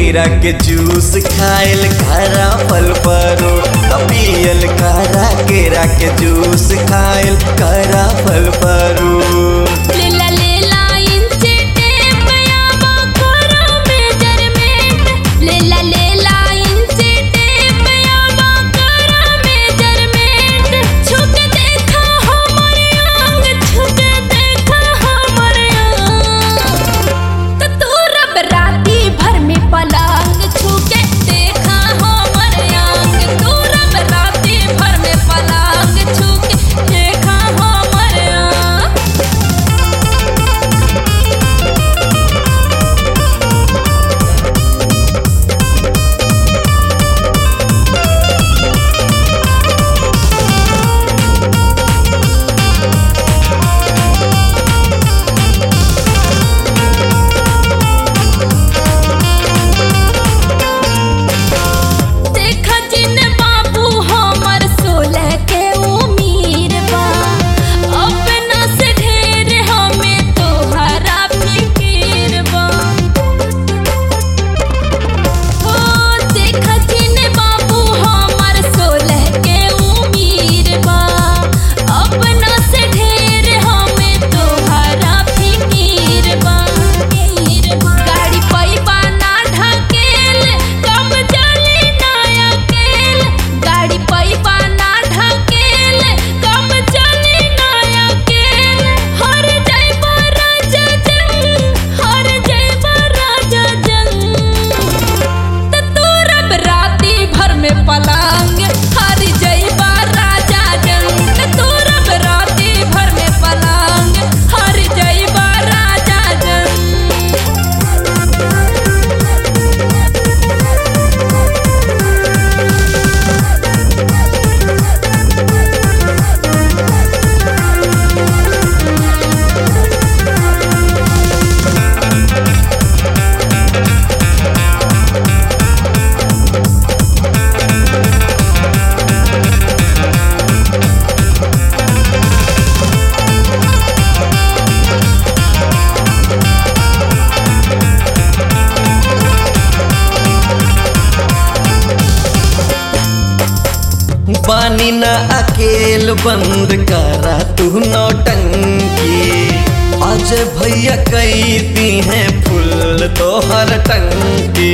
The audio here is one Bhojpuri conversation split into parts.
केरा के जूस खाइल खारा फल परो पियल कारा केरा के जूस खाइल कारा फल परो लेला लेला इंची टेप यामा करो मेजरमेंट लेला लेला इंची टेप यामा करो मेजरमेंट छुक देखा हमर अंग छुक देखा हमर अंग तो तू रब राती भर में पलंग छुके देखा हमर अंग तू रब राती भर में पलंग छुके देखा हमर अंग देखा जिन बाबू हमर सोलह के उमीर बा अपना से ढेर हमें तोहरा फिकीर बा हो देखा जिन बाबू हमर सोलह के उमीर बा अपना से ढेर हमें तोहरा फिकीर बा गाड़ी पैबा ना ढकेल कम चली ना अकेल गाड़ी पैबा ना ढकेल कम चली ना अकेल हर जैबा राजा जंग हर जैबा राजा जंग त तू रब राती भर में पलंग हर जैबा राजा जंग त तू रब राती भर में पलंग हर जैबा राजा जंग पानी न अकेल बंद करा तू नौटंकी आज भैया कई दी हैं फुल तो हर टंकी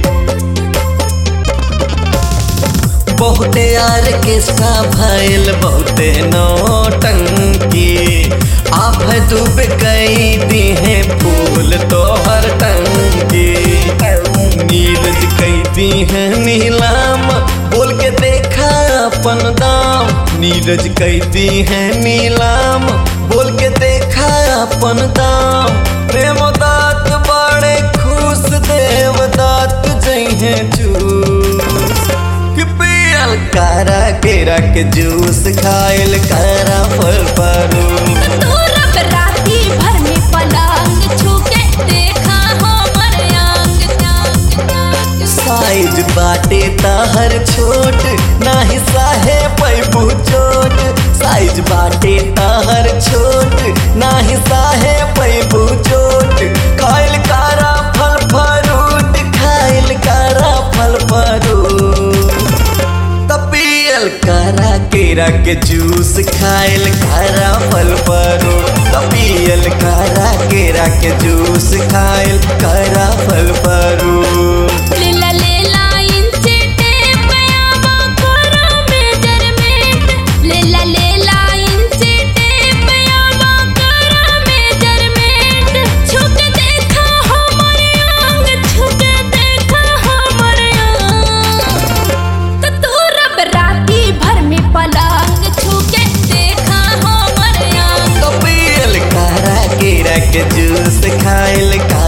बहुते यार के सा भैल बहुते नौटंकी आप डूब गई दी हैं फूल तो हर टंकी नीरज कई दी है नीलाम बोल के देखा अपन दाम नीरज कई दी है नीलाम बोल के देखा अपन दाम प्रेम दात बड़े खुश देव दात जइहे चूस कि पियल कारा केरा के जूस खाइल कारा फल परू तू रब राती भर में पलंग छुके देखा हमर अंग अंग अंग साइज बाटे ताहर छोट नाही साहे पैबू चोट साइज बाटे ताहर छोट नाही साहे पैबू चोट खाइल कारा फल फरूट खाइल कारा फल फरूट तपियल कारा केरा के जूस खाइल कारा फल परो तपियल कारा केरा के जूस खाइल कारा फल परो लेला लेला इंची टेप यामा करो मेजरमेंट लेला लेला इंची टेप यामा करो मेजरमेंट छुक देखा हमर अंग छुक देखा हमर अंग तो तू रब राती भर में पलंग छुके देखा हमर अंग तो पियल कारा केरा के जूस खाइल कारा